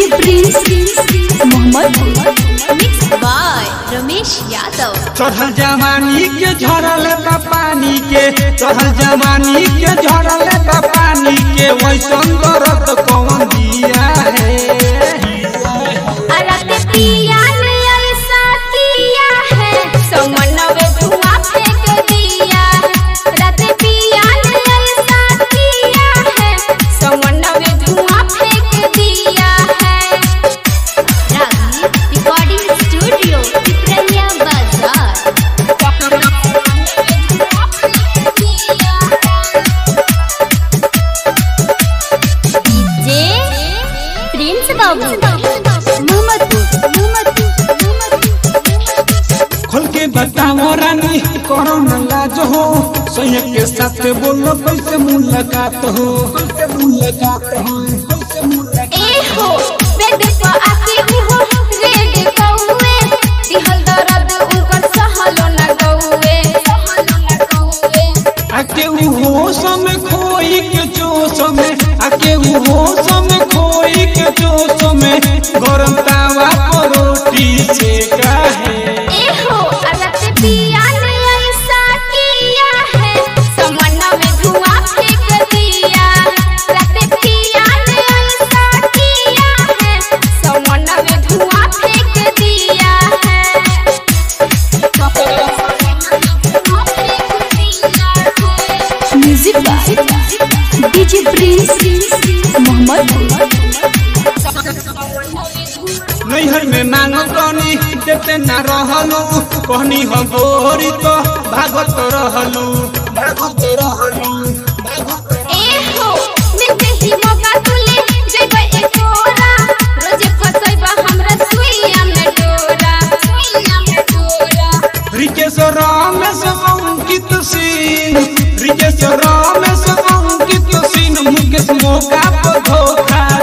DJ Prince Mohammad Mixed by Ramesh Yadav. चढ़ल जवानी के झरल बा पानी के चढ़ल जवानी के झरल बा पानी के वैसन दर्द कौन दिया है अरते पिया ने ऐसा किया है समनवे धुआं फेंक दिया है रते पिया ने ऐसा किया है समनवे धुआं फेंक दिया है रागी रिकॉर्डिंग स्टूडियो पिपरिया बाजार डीजे प्रिंस बाबू खोल के बताओ रानी करो न लाज हो सैया के साथ बोलो कैसे मुलाकात हो कैसे मुलाकात हो कैसे मुलाकात ए हो बेड पर आके हो रेड कौवे दिहल दर्द उनकर सहलो न गौवे सहलो न गौवे आके उ होश में खोई के जोश में आके उ होश में खोई के जोश में गरम तावा पर रोटी सेका है ए हो अरत पिया ने ऐसा किया है समन्ना में धुआं फेंक दिया रत पिया ने ऐसा किया है समन्ना में धुआं फेंक दिया है music by DJ Prince Mohammad नैहर में मांगो कनी देते ना रहलू कहनी हम बोरी तो भागत रहलू भागत रहलू ए हो मिलते ही मौका तुले जेबे एकोरा रोजे फसैबा हमरा सुइया में डोरा सुइया में डोरा रिकेश रमेश अंकित सिंह रिकेश रमेश अंकित सिंह मुकेश मौका पर धोखा